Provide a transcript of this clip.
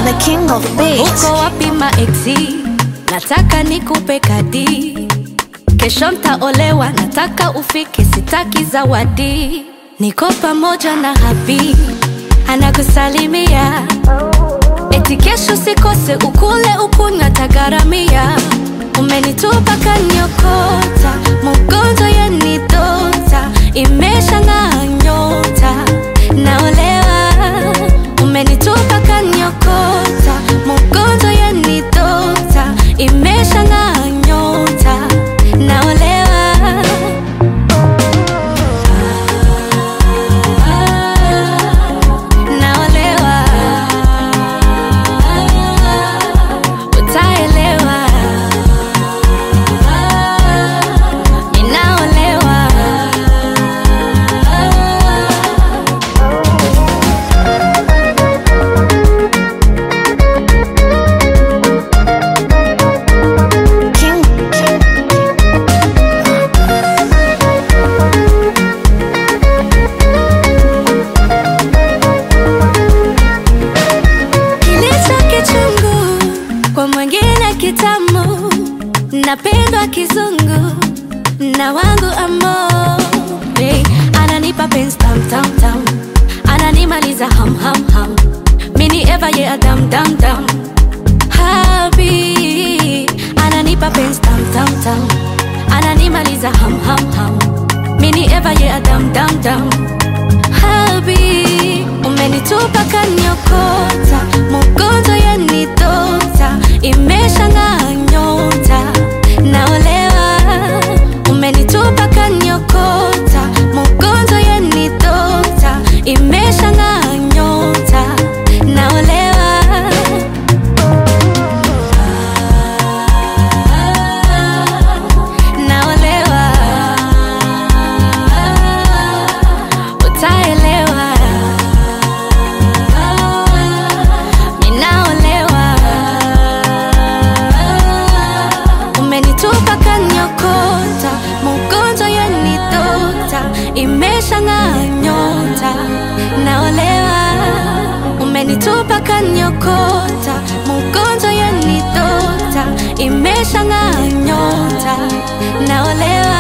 the king of beats. Uko wapi maeksi? Nataka nikupe kadi, kesho ntaolewa, nataka ufike, sitaki zawadi. Niko pamoja na habi anakusalimia, eti kesho sikose, ukule ukunywa, tagaramia. Umenitupa kanyokota, mugonzo yenidota, imesha ng'aa nyota, naolewa. Umenitupa kanyokota, mugonzo yenidota, imesha ng'aa nyota, naolewa. Naolewa, utaelewa. Ninaolewa. King, king. Kilicho kichungu kwa mwingine kitamu, napendwa kizungu na wangu amo hey, ananipa penzi tam tam tam, ananimaliza ham ham ham, mini eva ye adam dam dam habi ananipa penzi tam tam tam, ananimaliza ham ham ham, mini eva ye adam dam dam habi umenitupa kanyokota mugonzo yenidota imesha ng'aa nyota naolewa umenitupa kanyokota mugonzo yenidota imesha ng'aa nyota naolewa naolewa utaelewa ninaolewa umenitupa kanyokota mugonzo yenidota imesha ng'aa nyota naolewa umenitupa kanyokota mugonzo yenidota imesha ng'aa nyota naolewa